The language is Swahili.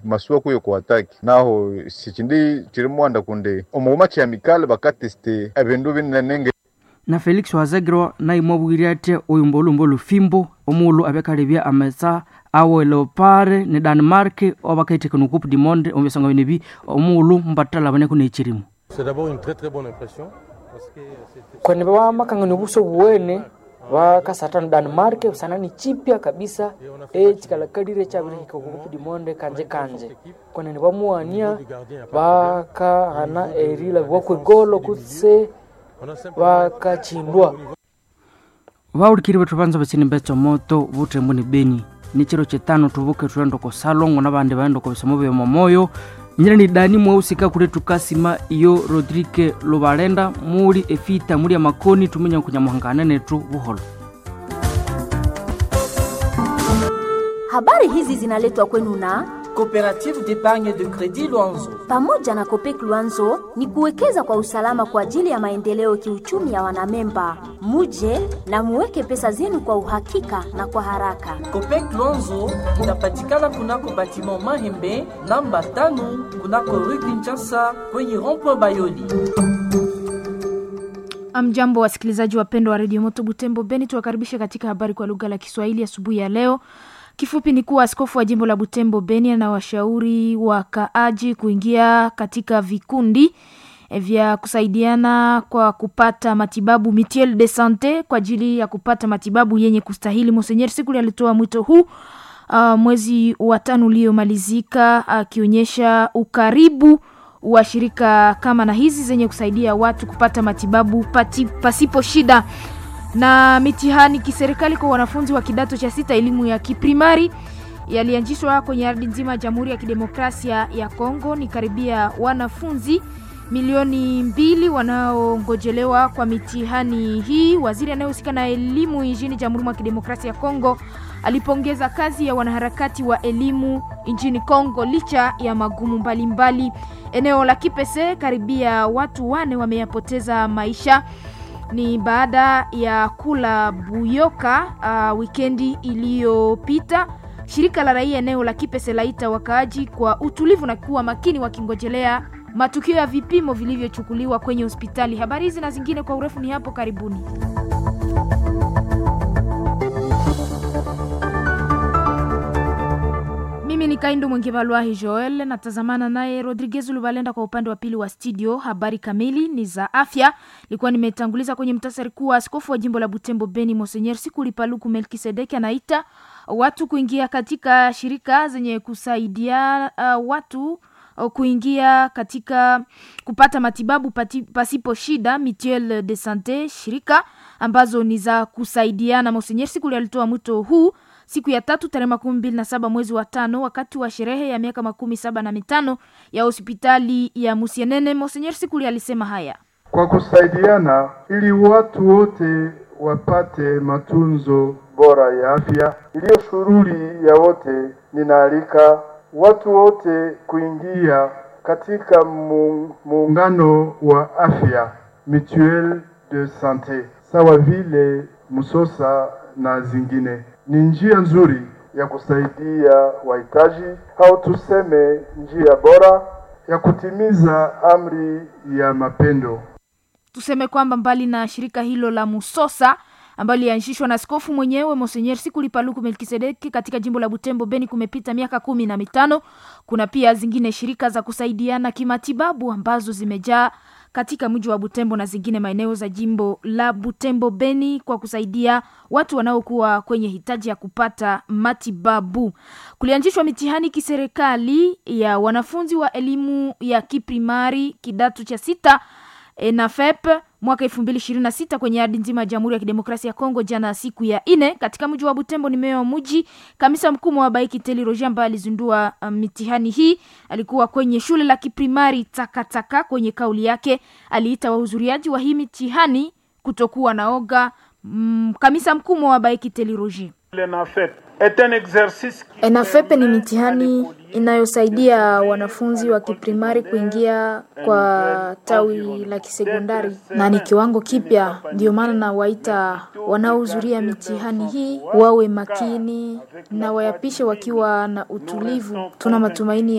masuwa kuyo kuataki naho sichindi chiri mwanda kunde omuma chiamikale bakateste ebindu binenenge na felix wazegirwa naimwabwire ati uyu mbulumbu lufimbo omulu abekalebya ametsa awe leopare ni danmark obakaiteka nukupu dimonde ombesanga bine bi omulu mbatala baneko nechirimu C'est d'abord une très très bonne impression. Parce que c'était- kwene vamakangani buso buwene vakasatana danmark usanani chipya kabisa e chikalakalire chaviriika kukupu dimonde kanje kanje kwenene vamuwania vakahana erila vakwegolo kutse on a simplement vakachindwa vaulikiri vethu vanza vasini mbetsa moto vutembo ni beni ni chiro chitano tuvuke tulendo ko salongo na vandi vaenda ko visamo vya momoyo nyina ni dani mweusika kule tukasima iyo rodrike luvalenda muli efita muli ya makoni tumenya kunyamuhangana netu vuholo Habari hizi zinaletwa kwenu na Coopérative d'épargne de crédit Luanzo. pamoja na Kopek Luanzo ni kuwekeza kwa usalama kwa ajili ya maendeleo kiuchumi ya wanamemba. Muje na muweke pesa zenu kwa uhakika na kwa haraka. Copec Luanzo inapatikana kunako batiment Mahembe namba tano kunako rue Kinshasa kwenye rond-point Bayoli. Amjambo wasikilizaji wapendwa wa redio Moto Butembo Beni, tuwakaribishe katika habari kwa lugha la Kiswahili asubuhi ya leo. Kifupi ni kuwa askofu wa jimbo la Butembo Beni anawashauri wakaaji kuingia katika vikundi eh, vya kusaidiana kwa kupata matibabu mutuelle de sante kwa ajili ya kupata matibabu yenye kustahili. Monsenyer Sikuli alitoa mwito huu uh, mwezi wa tano uliomalizika akionyesha ukaribu wa shirika kama na hizi zenye kusaidia watu kupata matibabu pati, pasipo shida na mitihani kiserikali kwa wanafunzi wa kidato cha sita elimu ya kiprimari yalianzishwa kwenye ardhi nzima ya Jamhuri ya Kidemokrasia ya Kongo. Ni karibia wanafunzi milioni mbili wanaongojelewa kwa mitihani hii. Waziri anayehusika na elimu nchini Jamhuri ya Kidemokrasia ya Kongo alipongeza kazi ya wanaharakati wa elimu nchini Kongo licha ya magumu mbalimbali mbali. Eneo la Kipese karibia watu wane wameyapoteza maisha ni baada ya kula buyoka uh, wikendi iliyopita. Shirika la raia eneo la Kipese laita wakaaji kwa utulivu na kuwa makini wakingojelea matukio ya vipimo vilivyochukuliwa kwenye hospitali. Habari hizi na zingine kwa urefu ni hapo karibuni. Mimi ni Kaindo Mwengevalwahi Joel, natazamana naye Rodriguez Lubalenda kwa upande wa pili wa studio. Habari kamili ni za afya. Nilikuwa nimetanguliza kwenye mtasari kuwa askofu wa jimbo la Butembo Beni Monsenyer Sikuli Paluku Melkisedeki anaita watu kuingia katika shirika zenye kusaidia uh, watu uh, kuingia katika kupata matibabu pati, pasipo shida mutuelle de sante, shirika ambazo ni za kusaidiana. Monsenyer Sikuli alitoa mwito huu siku ya tatu tarehe makumi mbili na saba mwezi wa tano wakati wa sherehe ya miaka makumi saba na mitano ya hospitali ya Musienene. Monsenyer Sikuli alisema haya kwa kusaidiana ili watu wote wapate matunzo bora ya afya iliyo shughuli ya wote. Ninaalika watu wote kuingia katika mu- muungano wa afya mutuelle de sante sawa vile Musosa na zingine. Ni njia nzuri ya kusaidia wahitaji au tuseme njia bora ya kutimiza amri ya mapendo. tuseme kwamba mbali na shirika hilo la Musosa ambayo lilianzishwa na askofu mwenyewe Monsenyer Sikuli Paluku Melkisedeki katika jimbo la Butembo Beni, kumepita miaka kumi na mitano. Kuna pia zingine shirika za kusaidiana kimatibabu ambazo zimejaa katika mji wa Butembo na zingine maeneo za jimbo la Butembo Beni kwa kusaidia watu wanaokuwa kwenye hitaji ya kupata matibabu. Kulianzishwa mitihani kiserikali ya wanafunzi wa elimu ya kiprimari kidato cha sita ENAFEP mwaka elfu mbili ishirini na sita kwenye ardhi nzima ya Jamhuri ya Kidemokrasia ya Kongo jana siku ya ine katika mji wa Butembo. Ni meya wa mji kamisa mkuu wa Baiki Teli Roger ambaye alizindua um, mitihani hii. Alikuwa kwenye shule la kiprimari Takataka. Kwenye kauli yake aliita wahudhuriaji wa hii mitihani kutokuwa na oga. Mm, kamisa mkuu wa Baiki Teli Roger ENAFEP ni mitihani inayosaidia wanafunzi wa kiprimari kuingia kwa tawi la kisekondari na ni kiwango kipya. Ndio maana nawaita wanaohudhuria mitihani hii wawe makini na wayapishe wakiwa na utulivu. Tuna matumaini